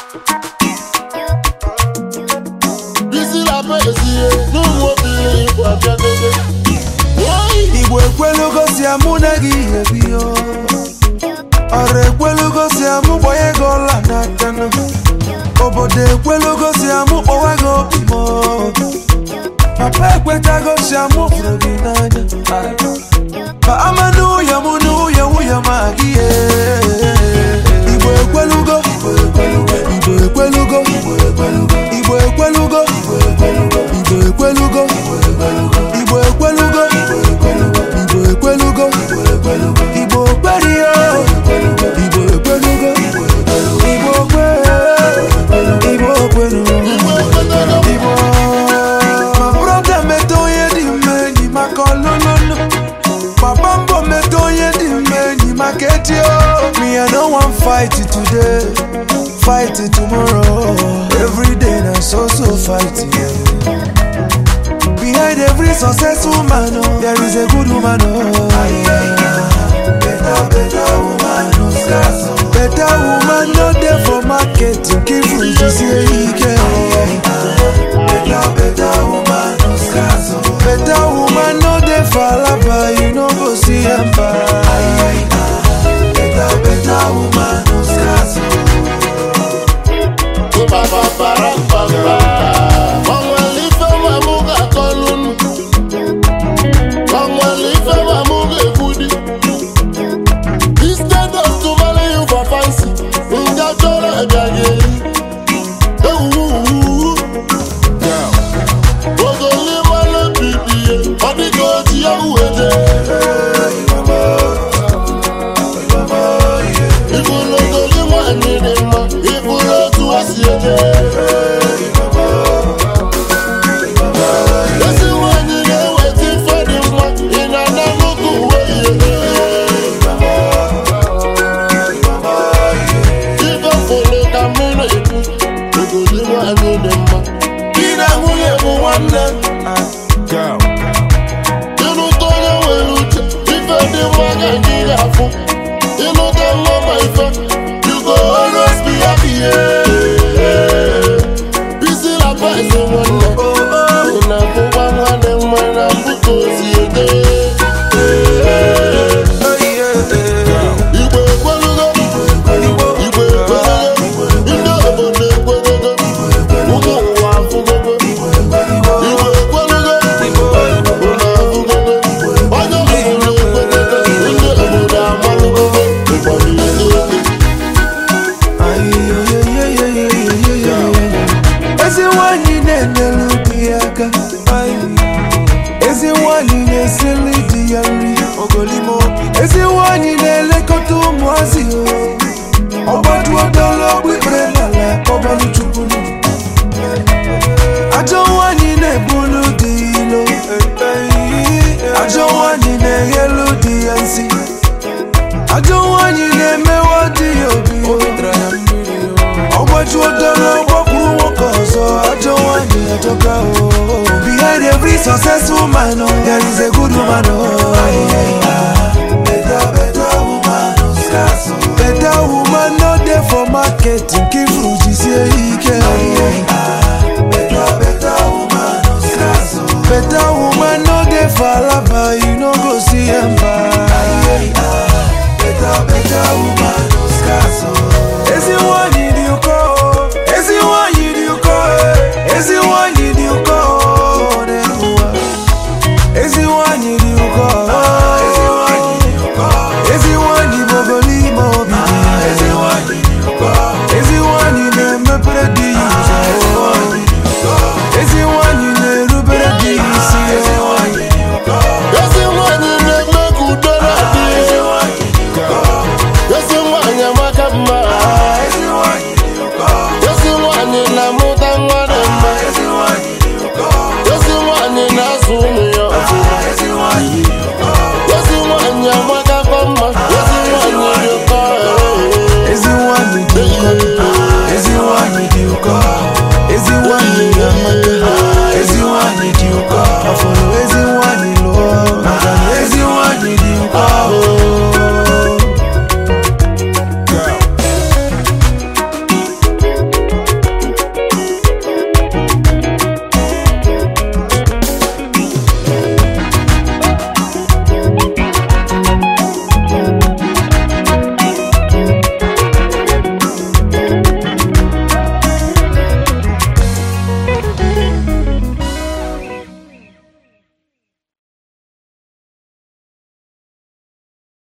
bisi la pesie n'ụmụ obiri igbo abịadogo igbo ekwelugo si amụ na gị ebi o ọrụ ekwelugo si amụ gbanye gị ọla n'aka nụ. obodo ekwelugo si amụ kpọwa gị obi m o. papa ekwetago si amụ hụrụ gị n'anya ma ama n'ụyọ mụ n'ụyọ nwunye ma gị ye. igbo ekwelugo igbo ekwelugo igbo ekwelugo igbo ekwelugo igbo ekwelugo igbo ekwelugo igbo ekwelugo igbo ekwelugo igbo okperio igbo ekwelugo igbo okwe igbo okwelugo igbo ma brọda meta onye dị mma enyi maka ọlụlụlụ papa mbọ meta onye dị mma enyi maka etio me i no wan fight today fight tomorrow every day na so so fight yeah. Behind every successful man, oh, there is a good woman. Oh. Better, better woman, no scarce. oh. Better woman, no there for market. Keep food, you see, he can. Better, better woman, no scarce. oh. Better woman, no there for lava. You know, go see him Better, better woman, no scarce. oh. papaparampamba onwere ife ma mụ ga-akọlụ onwere ife ma mụ ga-ekwudi instead of to marry you for fancy nga chọrọ ịbịaghị ewuwu ogolimalụ bibie ọ dịka oji ya uwede ịbụrụ ogoli nwanyị dị mma ịbụrụ otu o si eje ezi nwanyị na-eweta ife dị mma ị na-ana nnukwu uwe ihe ife fụrụ ka mmiri ekwu ogoli nwanyị dị mma Di na nwunye bụ nwanne. ịlụta onye nwere uche ife dị mma ga gị afụ ịlụta nwa ma ife you go always be happy yeah. bisi la pese nwanne ị na-abụkwa nwanne mma na mbụta ozi ede igbo ekwelugo igbo ekwelugo ndị obodo ekwelugo ụmụ ụwa afụgogo igbo ekwelugo unu afụgogo onye obodo ekwelugo ndị obodo amalụgogo ụfọdụ isi oke ezi nwanyị na-enyere di ya aka ezi nwanyị na-esili di ya nri ezi nwanyị na-elekọta ụmụazị ọgbaduodologbu ikpere n'ala kpọbanụ chukwunu ajọ nwanyị na-ebulu di ilo ajọ nwanyị na-eghelu di ya nsi ajọ nwanyị na-emewa di ya obi ọgbajuo dọrọ gbakwuru nwoke ọzọ ajọ nwanyị ajọka o behind every successful man oh, there is a good woman oh. better better woman no scarce oh. better woman no dey for market nke ifuru jisie ike better better woman no scarce oh. better woman no dey for alaba you no go see emba